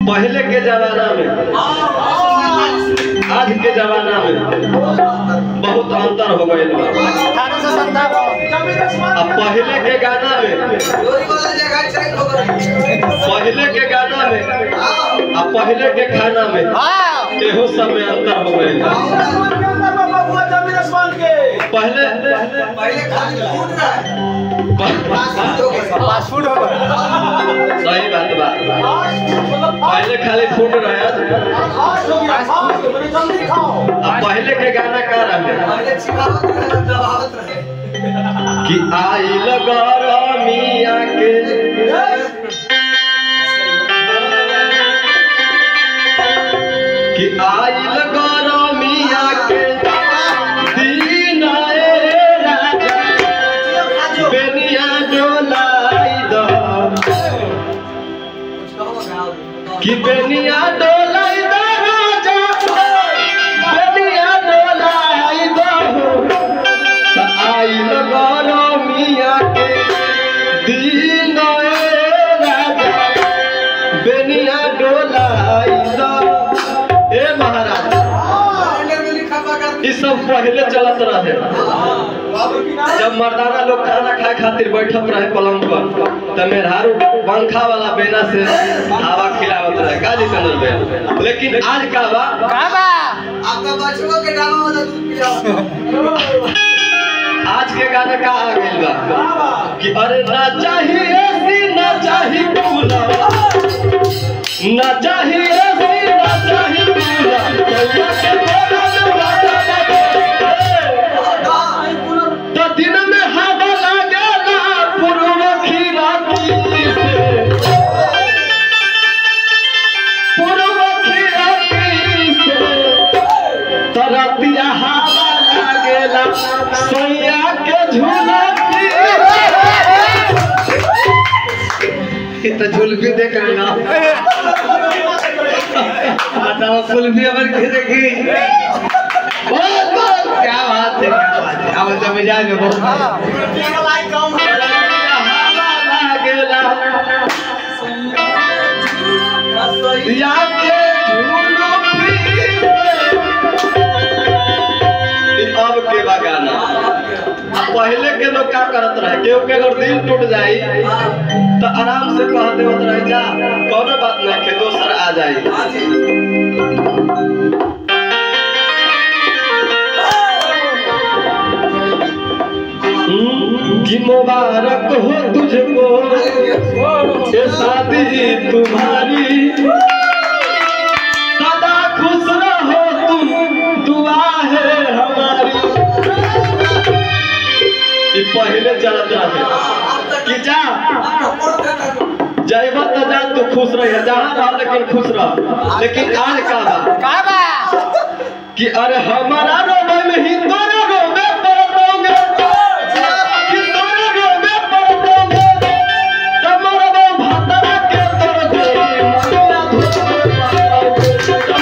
पहले के जमाना में आज के जमाना में बहुत अंतर हो गए अठारह सौ संतावन अब पहले के गाना में पहले के गाना में अब पहले के खाना में हाँ एहो सब में अंतर हो गए पहले फास्ट फूड हो गया सही बात बा पहले खाली फूड रहे अब पहले के गाना का रहे कि आई गरमिया के कि आइल गरमिया के दिन ए राजा बेनिया डोलाई द कि बेनिया डोलाई द राजा बेनिया डोलाई द त आइल गरमिया के दिन ए राजा बेनिया डोलाई द ए महाराज ई सब पहले चलत रहे जब मर्दाना लोग खाना खाए खातिर बैठत रहे पलंग पर त मेहरारू पंखा वाला बेना से हवा खिलावत रहे का जितेंद्र भैया लेकिन आज का बा कहाँ बा आज के गाना का आ गइल बा कि अरे ना चाहिए सी ना चाहिए कूलर ना चाहिए सी ना चाहिए कूलर कौआ के बोला में बाजा बजे। तो दिन में हवा लागेला पूर्व खीराती से पूर्व खीराती से तरतिया हवा लागेला सोया के झूलती ये तो झुलफी देख रहे ना बताओ कुल्फी अमर के देखी बहुत बहुत क्या बात है क्या बात है अब तो मिजाज में बहुत हवा लागेला या के झूलफी से। अब के बगाना अब पहले के लोग क्या करत रहे केहू के अगर दिल टूट जाई तो आराम से कह देवत रहे जा कोनो बात नहीं के दोसर आ जाई हम्म, कि मुबारक हो तुझको ये शादी तुम्हारी सदा खुश रहो तुम दुआ है हमारी ये पहले चलत रहे कि जा जयबा तो जा तू खुश रह जहाँ रह लेकिन खुश रह लेकिन आज का बा कहाँ बा कि अरे हमारा रोबे में ही तोरा रोबे पड़तोगे कि तोरा रोबे पड़तोगे तमरा बा भातरा के तोर गोरी मनिया धोरे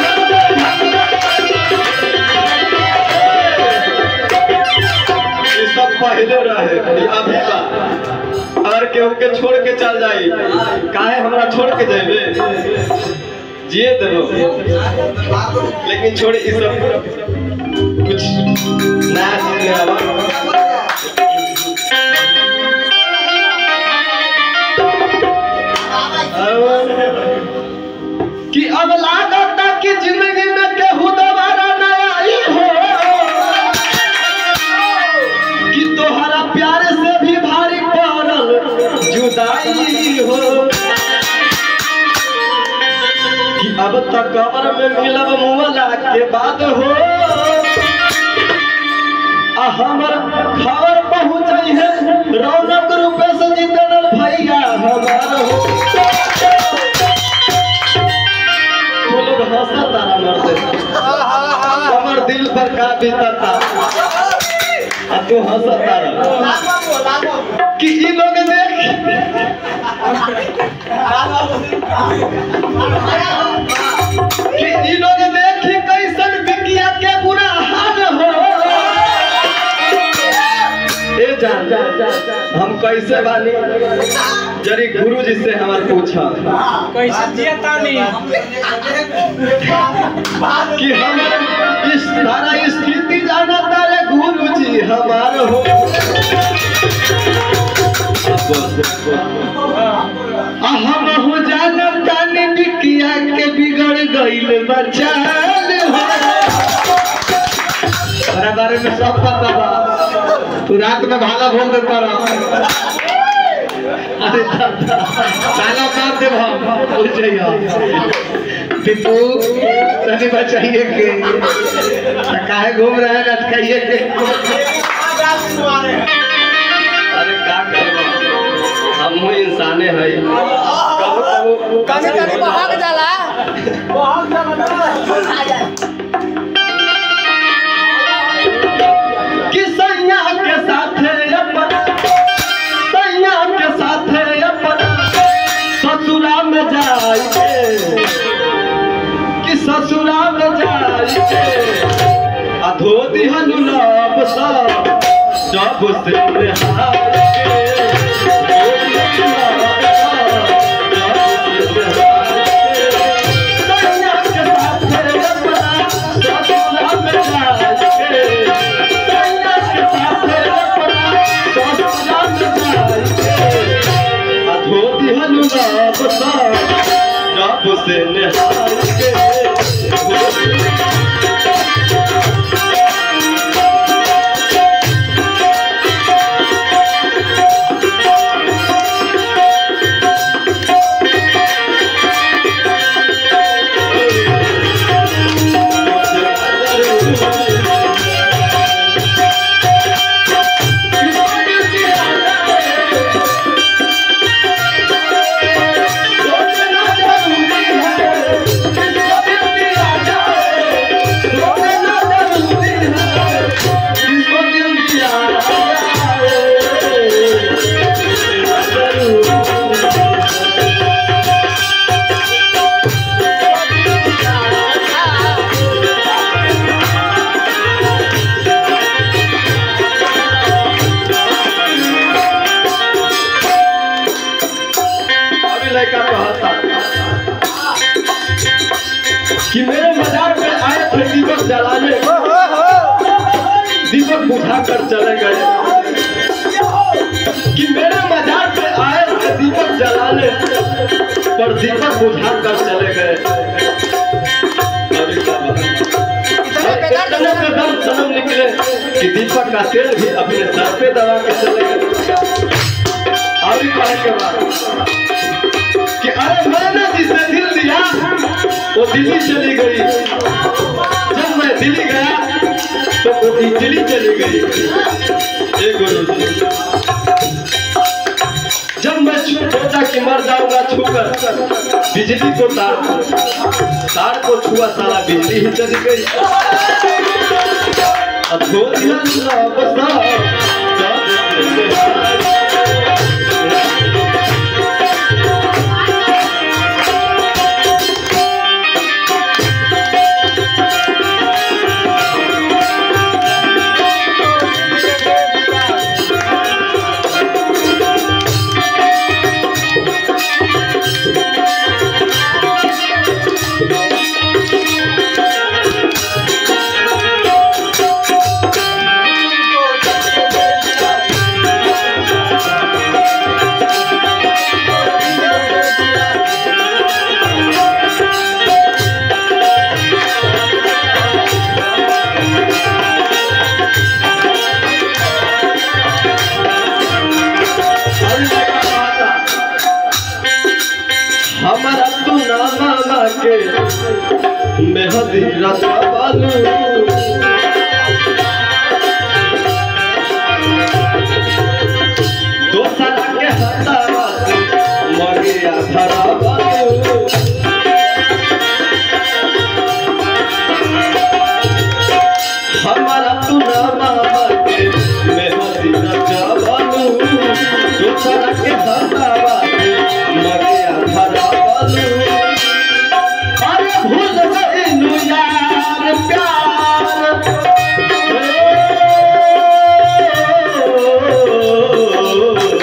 ये सब पहले रहे ये अभी बा अगर केहू के छोड़ के चल जाई काहे हमरा छोड़ के जाइबे जिए देबो लेकिन छोड़ इस सब कुछ नया चीज में आवा कि अब लागत कि जिंदगी में केहू दोबारा न आई हो कि तोहरा प्यार से भी भारी पड़ल जुदाई हो कि अब तक कबर में मिलब मुअला के बाद हो आ हमर खबर पहुंचई है रौनक रूपे से जितनल भैया हमार हो तू लोग हंसा तारा मरते हमर दिल पर का बीतता आ तू हंसा तारा कि ई लोग देख कि ई लोग देखी कैसन बिकिया के बुरा हाल हो ए जान हम कैसे बानी जरी गुरु जी से हमार पूछा कैसे जिया तानी कि हम इस सारा स्थिति जाना तारे गुरु जी हमार हो आ हम हो जानम ताने बिकिया के बिगड़ गइल बचाल हो हमारा बारे में सब पता बा तू रात में भाला बोल देता रहा अरे दादा ताला मार दे हम भूल जाइए टिप्पू तनी बचाइए के तो काहे घूम रहे हैं लटकाइए के अरे का करबो हम हूँ इंसाने है कबो कबो कभी कभी बहक जाला कि सैया के साथ अपन सैया के साथ अपन ससुरा में जाइए कि ससुरा में जाइए अधो दिहन लब सब जब से निहार के धो दिहन लब सब, जब से निहार के। सैया के साथ अपना ससुरा में जाइए सैया के साथ अपना ससुरा में जाइए अधो दिहन लब सब जब से निहार के अभी लड़का कहता कि मेरे मजाक में आए थे दीपक जलाने दीपक बुझा कर चले गए कि मेरे मजाक में आए थे दीपक जलाने पर दीपक बुझा कर चले गए अभी क्या बात? इतने से दम सनम निकले कि दीपक का तेल भी अपने सर पे दबा के चले गए अभी कहने के बाद कि अरे मैंने जिसे दिल दिया वो दिल्ली चली गई जब मैं दिल्ली गया तो वो इटली चली गई ए गुरु जी जब मैं छू- सोचा कि मर जाऊंगा छूकर बिजली को तार तार को छुआ साला बिजली ही चली गई अब धो दिया सब सब हमारा तू ना मामा के मेहदी रचा बालू दो साल के हतावा से मगिया धरा बालू हमारा तू ना मामा के मेहदी रचा बालू दो साल के हतावा से मगिया धरा बालू अरे भूल गइलू यार प्यार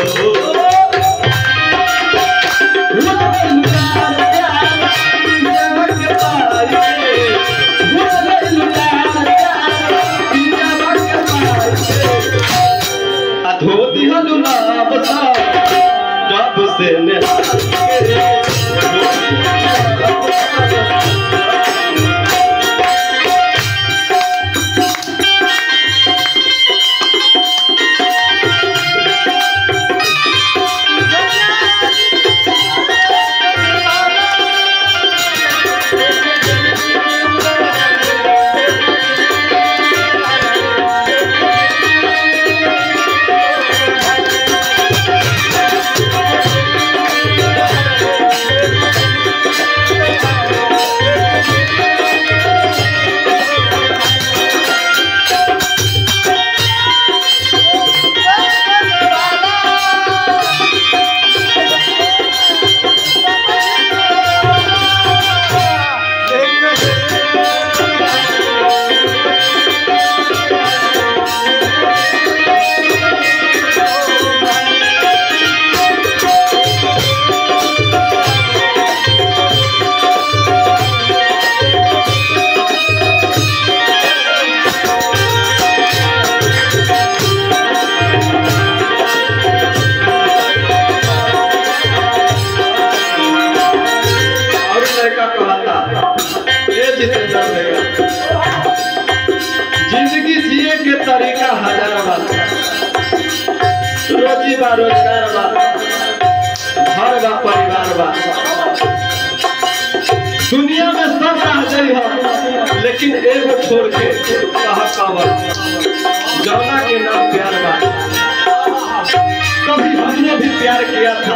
बा रोजगार बा घर बा परिवार बा दुनिया में सब रह गई हो लेकिन एगो छोड़ के कहा कावर जौना के नाम प्यार बा कभी हमने भी प्यार किया था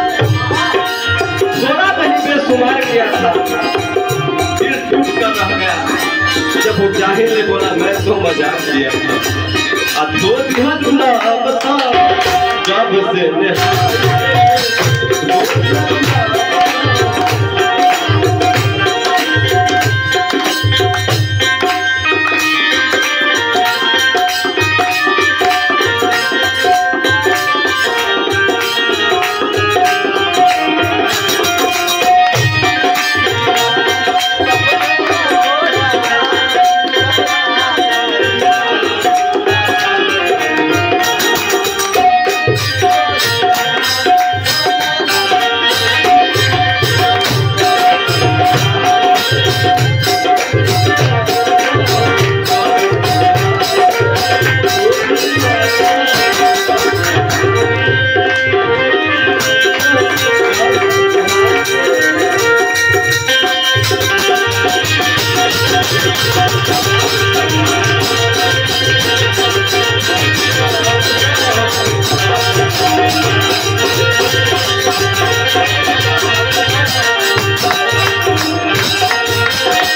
थोड़ा नहीं बेसुमार किया था दिल टूट कर रह गया जब वो जाहिर ने बोला मैं तो मजाक किया था अब दो दिन अब था जब से निहार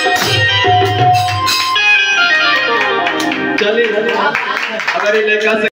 चलिए अगर ये लेकर से